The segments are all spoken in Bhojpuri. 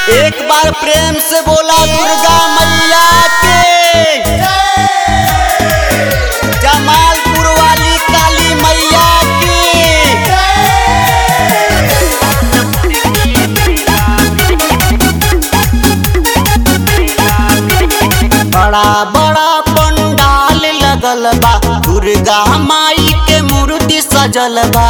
एक बार प्रेम से बोला दुर्गा मैया के जमालपुर वाली काली मैया की बड़ा बड़ा पंडाल लगल बा दुर्गा माई के मूर्ति सजल बा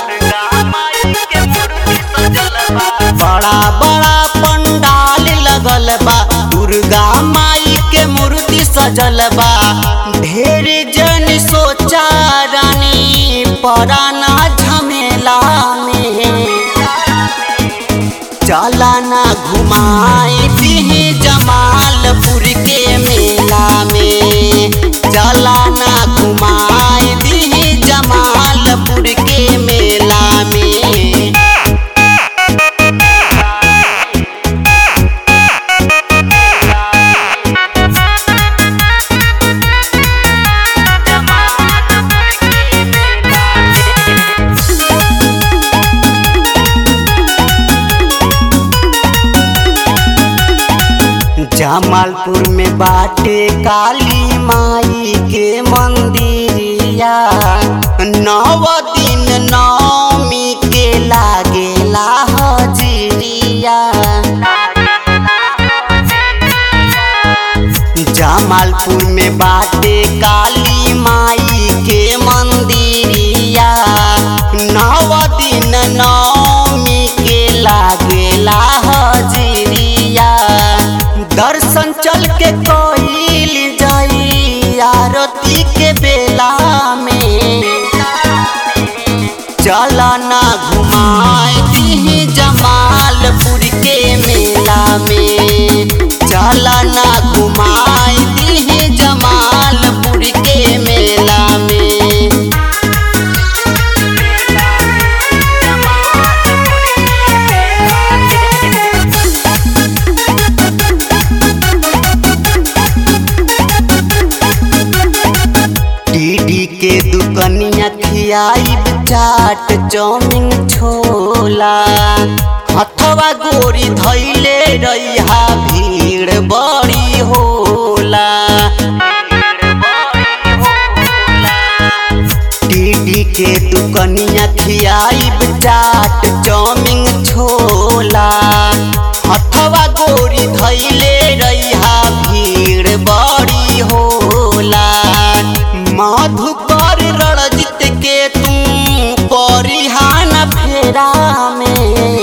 बड़ा बड़ा पंडाल लगल बा दुर्गा माई के मूर्ति सजल बा ढेर जन सोचा रानी पराना झमेला में चला ना घुमाए दिहे जमालपुर के मेला में चला ना घुमाए दिहे जमालपुर के मेला में जमालपुर में बाटे काली माई के मंदिरिया नव दिन नवमी के लागेला हजिरिया जमालपुर में बाटे काली माई के मंदिरिया नव दिन नवमी के लागेला हजिरिया दर्शन चल के कोइल जाई आरती के बेला में चला ना घुमाए दिहे जमालपुर के मेला में चला ना घुमाए दिहे जमालपुर के मेला में दीदी के दुकनिया खियाई चाट चौमिन छोला हथवा गोरी धैले रहिया भीड़ बड़ी होला दीदी के दुकनिया खियाई चाट चौमिन छोला हथवा गोरी धैले रहिया भीड़ बड़ी होला मधुकर रणजित के तुम परिहान फेरा में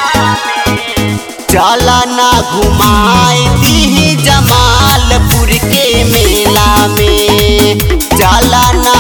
चला ना घुमाए दी जमालपुर के मेला में चला ना